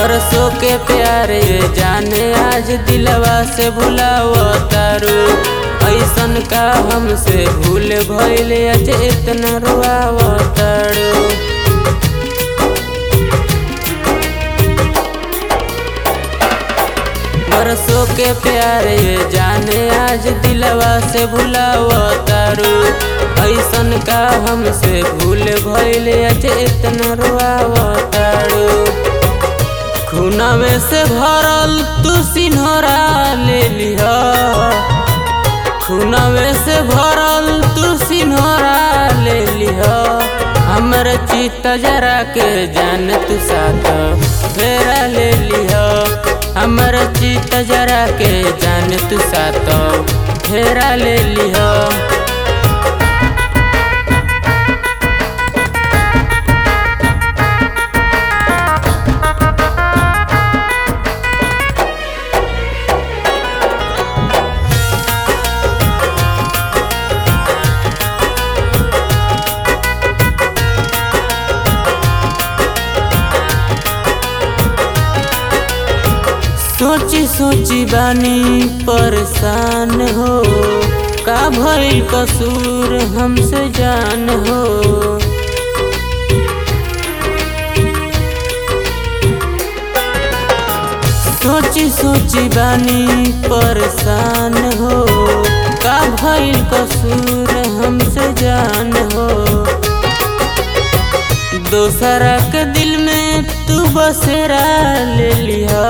बरसों के प्यारे जाने आज दिलवा से भुलाव तारू ऐसन का हमसे भूल भइले अज इतना रुआव तारू बरसों के प्यारे जाने आज दिलवा से भुलाव तारू ऐसन का हमसे भूल भइले अज इतना रुआव तारू खूनवे से भरल तू सिन्हरा ले लिह खूनवे से भरल तू सिन्हरा ले लिह हमर चित जरा के जान तू साथ फेरा ले लिह हमर चित जरा के जान तू साथ फेरा ले लिह सोची सोची बानी परेशान हो का भइल कसूर हमसे जान हो सोची सोची बानी परेशान हो का भइल कसूर हमसे जान हो दोसरा के दिल में तू बसेरा ले लिया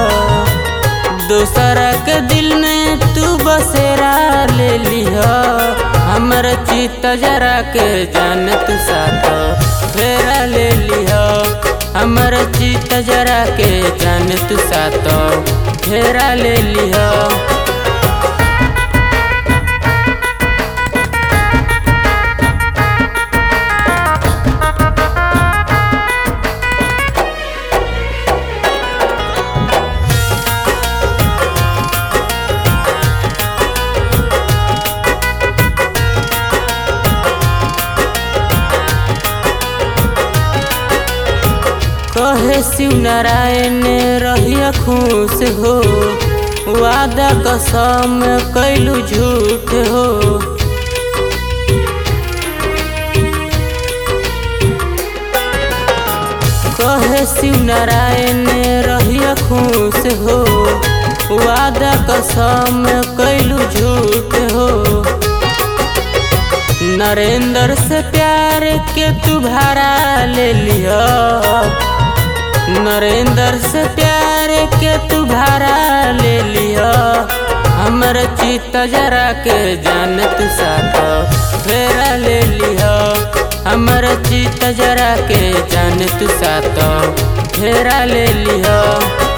दोसरा के दिल में तू बसेरा ले लिया हमर चित जरा के जान तू साथ फेरा ले लिया हमर चित जरा के जान तू साथ फेरा ले लिया कहे शिव नारायण रहिया खुश हो वादा कसम कैलू झूठ हो कहे शिव नारायण रहिया खुश हो वादा कसम कैलू झूठ हो नरेंद्र से प्यार के तू भाड़ा ले लिया नरेंद्र से प्यार के तू भाड़ा ले लिया हमर चित जरा के जान तू साथ फेरा ले लिया हमर चित जरा के जान तू साथ फेरा ले लिया